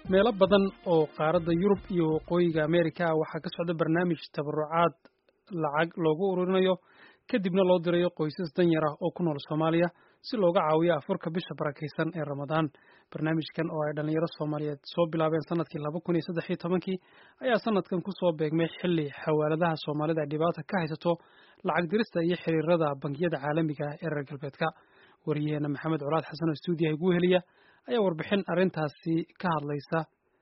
meelo badan oo qaaradda yurub iyo waqooyiga ameerika waxaa ka socda barnaamij tabarucaad lacag loogu ururinayo kadibna loo dirayo qoysas danyar ah oo ku nool soomaaliya si looga caawiyo afurka bisha barakaysan ee ramadaan barnaamijkan oo ay dhallinyaro soomaaliyeed soo bilaabeen sanadkii laba kun iyo saddex iyo tobankii ayaa sanadkan kusoo beegmay xilli xawaaladaha soomaalida ay dhibaata ka haysato lacag dirista iyo xiriirada bangiyada caalamiga ah ee reer galbeedka wariyaheena maxamed colaad xasan oo stuudiyaha igu heliya ayaa warbixin arrintaasi ka hadlaysa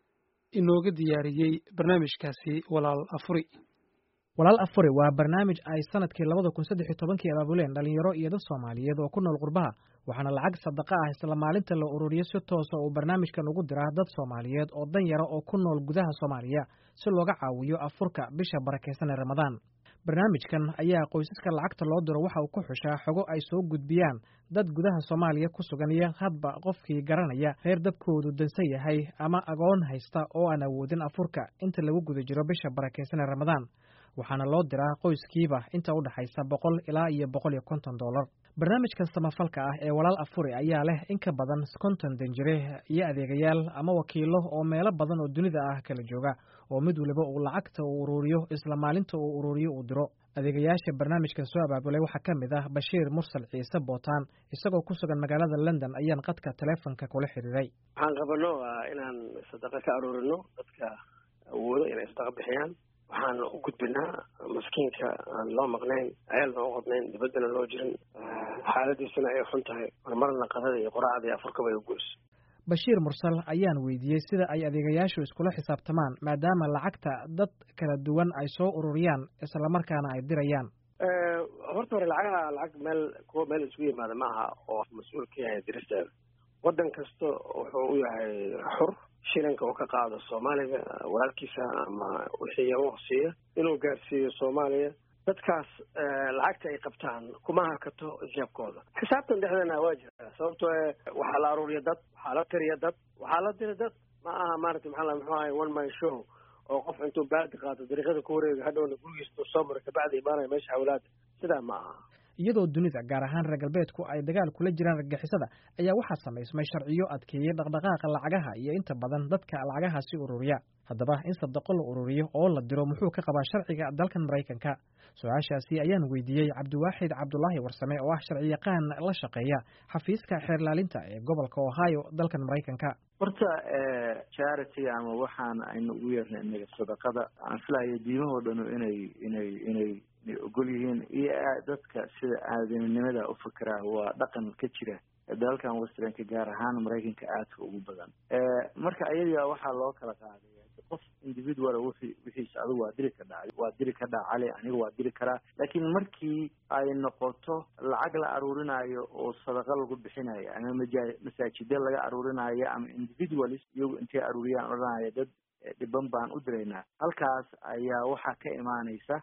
inooga diyaariyey barnaamijkaasi walaal afuri walaal afuri waa barnaamij ay sanadkii labada kun saddex iyo tobankii abaabuleen dhalinyaro iyo dad soomaaliyeed oo ku nool qurbaha waxaana lacag sadaqa ah isla maalinta la ururiyo si toosa uu barnaamijkan ugu diraa dad soomaaliyeed oo danyara oo ku nool gudaha soomaaliya si looga caawiyo afurka bisha barakaysan ee ramadaan barnaamijkan ayaa qoysaska lacagta loo diro waxa uu ku xushaa xogo ay soo gudbiyaan dad gudaha soomaaliya ku sugan iyo hadba qofkii garanaya reer dabkoodu dansan yahay ama agoon haysta oo aan awoodin afurka inta lagu guda jiro bisha barakaysan ee ramadaan waxaana loo diraa qoyskiiba inta u dhexaysa boqol ilaa iyo boqol iyo konton dollar barnaamijkan samafalka ah ee walaal afuri ayaa leh in ka badan konton danjire iyo adeegayaal ama wakiilo oo meelo badan oo dunida ah kala jooga oo mid waliba uu lacagta uu ururiyo isla maalinta uu ururiyo uu diro adeegayaasha barnaamijkan soo abaabulay waxaa ka mid ah bashiir mursal ciise bootaan isagoo ku sugan magaalada london ayaan qadka taleefonka kula xiriiray waxaan qabano waa inaan sadaqa ka aruurino dadka awoodo inay sadaqa bixiyaan waxaan u gudbinaa maskiinka aan loo maqnayn ayaalna u qadnayn dibaddana loo jirin xaaladiisana ay xun tahay marmarna qadada iyo qoraacda iyo afurkaba ay ugoyso bashiir mursal ayaan weydiiyey sida ay adeegayaashu iskula xisaabtamaan maadaama lacagta dad kala duwan ay soo ururiyaan islamarkaana ay dirayaan horta hore lacagaha lacag meel kuwa meel isugu yimaada maaha oo mas-uul ka yahay diristeeda waddan kasta wuxuu u yahay xur shilinka uu ka qaado soomaaliga walaalkiisa ama wixii u siiya inuu gaarsiiyo soomaaliya dadkaas lacagta ay qabtaan kuma hakato jeebkooda xisaabtan dhexdeena waa jira sababtoo waxaa la aruuriya dad waxaa la tiriya dad waxaa la dira dad ma aha maarata maxaa muxuu ahay one man show oo qof intuu baadi qaato dariiqada ku wareega hadhowna gurigiisa soo mara kabacdi imaanaya meesha hawlaada sidaa ma aha iyadoo dunida gaar ahaan reer galbeedku ay dagaal kula jiraan argagixisada ayaa waxaa samaysmay sharciyo adkeeyey dhaqdhaqaaqa lacagaha iyo inta badan dadka lacagahaasi ururiya haddaba in sadaqo la ururiyo oo la diro muxuu ka qabaa sharciga dalkan maraykanka su-aashaasi ayaan weydiiyey cabdiwaaxid cabdulaahi warsame oo ah sharciyaqaan la shaqeeya xafiiska xeerlaalinta ee gobolka ohio dalkan maraykanka horta charity ama waxaan aynu ugu yeernay inaga sadaqada aan filayo diimahoo dhanu inay inay inay inay ogol yihiin iyo dadka sida aadaminimada u fakeraa waa dhaqan ka jira dalalkan westernka gaar ahaan maraykanka aadka ugu badan marka ayadia waxaa loo kala qaadaya qof individual wixi wixiisa adigu waa diri ka dhacay waa diri ka dhac cali aniga waa diri karaa laakiin markii ay noqoto lacag la aruurinayo oo sadaqa lagu bixinayo ama maja masaajida laga aruurinayo ama individualist iyagu intay aruuriyaan odhanaya dad dhiban baan u diraynaa halkaas ayaa waxaa ka imaanaysa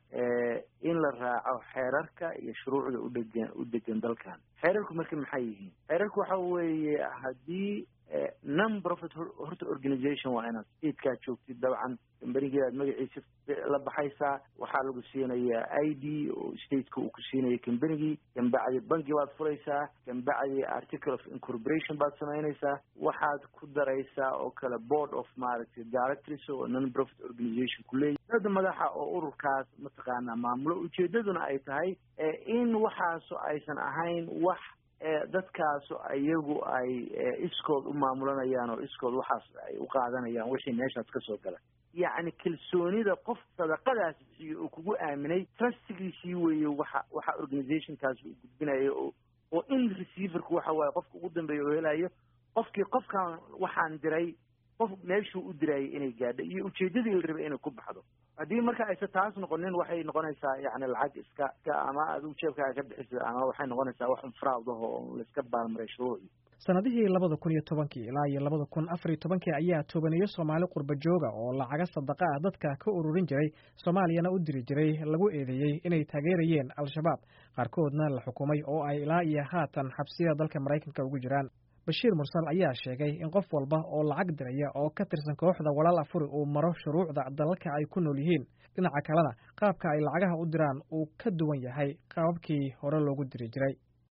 in la raaco xeerarka iyo shuruucda udegan u degan dalkan xeerarku marka maxay yihiin xeerarku waxa weeye haddii non profit horta organization waa inaad statekaa joogtid dabcan kambanigii aad magaciisa la baxaysaa waxaa lagu siinayaa i d oo stateka uu ku siinaya kambanigii kambacdi banki baad furaysaa kambacdi article of incorporation baad samaynaysaa waxaad ku daraysaa oo kale board of maaragtay directors oo non profit organization ku leeyahy dad madaxa oo ururkaas mataqaanaa maamulo ujeedaduna ay tahay in waxaaso aysan ahayn wax dadkaasu iyagu ay iskood u maamulanayaan oo iskood waxaas ay u qaadanayaan wixii meeshaas kasoo gala yacni kalsoonida qof sadaqadaas bixiyo oo kugu aaminay trustigiisii weeye waxa waxa organizationkaas uu gudbinayo oo oo in receiverku waxa waaye qofka ugu dambeeya oo helayo qofkii qofkan waxaan diray qof meeshuu u dirayay inay gaadho iyo ujeedadii la rabay inay ku baxdo haddii marka aysan taas noqonin waxay noqonaysaa yani lacag iska iska ama adigu jeebkaaga ka bixisa ama waxay noqonaysaa wax unfraawdaho oo laiska baalmaray shuruucii sanadihii labada kun iyo tobankii ilaa iyo labada kun afar iyo tobankii ayaa tobaneeyo soomaali qurba jooga oo lacaga sadaqa ah dadka ka ururin jiray soomaaliyana u diri jiray lagu eedeeyey inay taageerayeen al-shabaab qaarkoodna la xukumay oo ay ilaa iyo haatan xabsiyada dalka maraykanka ugu jiraan bashiir mursal ayaa sheegay in qof walba oo lacag diraya oo ka tirsan kooxda walaal afuri uu maro shuruucda dalalka ay ku nool yihiin dhinaca kalena qaabka ay lacagaha u diraan uu ka duwan yahay qaababkii hore loogu diri jiray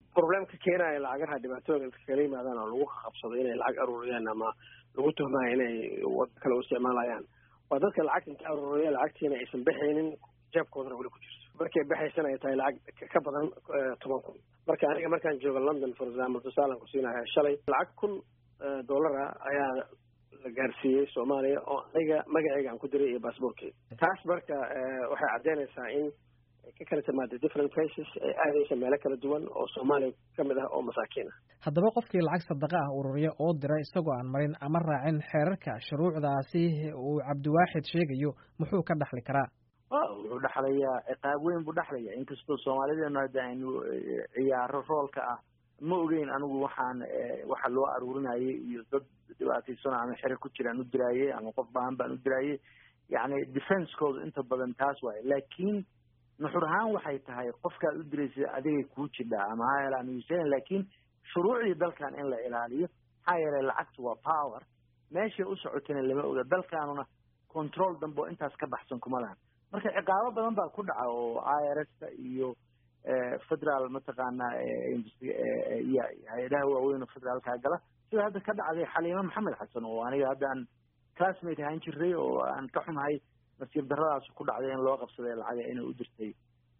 problemka keenaya lacagaha dhibaatooyinka kala yimaadaan oo lagu qabsado inay lacag aruuriyaan ama lagu tuhmaya inay wada kale u isticmaalayaan waa dadka lacagta inta aruuriya lacagtiina aysan baxaynin jeebkoodana weli ku jirto markay baxaysana ay tahay lacag ka badan toban kun marka aniga markaan jooga london for example tusaalan ku siinaya shalay lacag kun dollara ayaa la gaarsiiyey soomaaliya oo aniga magaceyga aan ku diray iyo baasboorkeyga taas marka waxay caddeynaysaa in ka kala timaada different places ay aadaysa meelo kala duwan oo soomaaliya ka mid ah oo masaakiin ah haddaba qofkii lacag sadaqa ah ururiya oo dira isagoo aan marin ama raacin xeerarka shuruucdaasi uu cabdiwaaxid sheegayo muxuu ka dhaxli karaa wuxuu dhexlayaa ciqaab weyn buu dhexlaya inkastoo soomaalideenu hadda aynu ciyaaro roolka ah ma ogeyn anigu waxaan waxa loo aruurinayay iyo dad dhibaataysano ama xere ku jiraan u diraayey ama qof baahan baan u diraayey yacni defensekooda inta badan taas waaye laakiin nuxur ahaan waxay tahay qofkaad u diraysa adigay kuu jidhaa ama ha helaan usan laakiin shuruucdii dalkan in la ilaaliyo maxaa yeelay lacagtu waa power meeshay u socotana lama oga dalkaanuna control dambe oo intaas ka baxsan kuma lahan marka ciqaabo badan baa ku dhaca oo i r s ta iyo federal mataqaanaa iyo hay-adaha waaweyn oo federaalkaa gala sida hadda ka dhacday xaliimo maxamed xasan oo aniga hadda aan classmate ahaan jiray oo aan ka xumahay nasiib daradaas ku dhacday in loo qabsaday lacaga inay u dirtay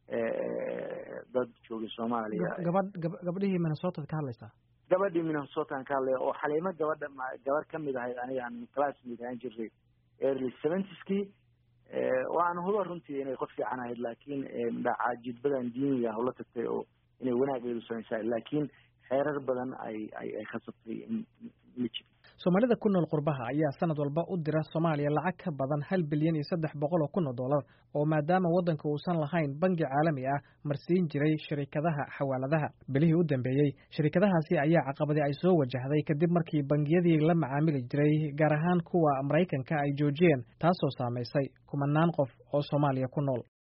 dad joogay soomaaliya gabadh gabadhihii minnesota ka hadlaysaa gabadhii minnesotaan ka hadlaya oo xaliimo gabadha gabar kamid ahayd aniga aan classmate ahaan jiray early seventies-kii waana huba runtii inay qof fiican ahayd laakiin caajidbadan diiniga hawla tagtay oo inay wanaageedu samaysaa laakiin xeerar badan ay ay ay khasabtay in la jiro soomaalida ku nool qurbaha ayaa sanad walba u dira soomaaliya lacag ka badan hal bilyan iyo saddex boqol oo kun oo dollar oo maadaama waddanka uusan lahayn bangi caalami ah marsiin jiray shirikadaha xawaaladaha bilihii u dambeeyey shirikadahaasi ayaa caqabadi ay soo wajahday kadib markii bangiyadii la macaamili jiray gaar ahaan kuwa maraykanka ay joojiyeen taasoo saamaysay kumanaan qof oo soomaaliya ku nool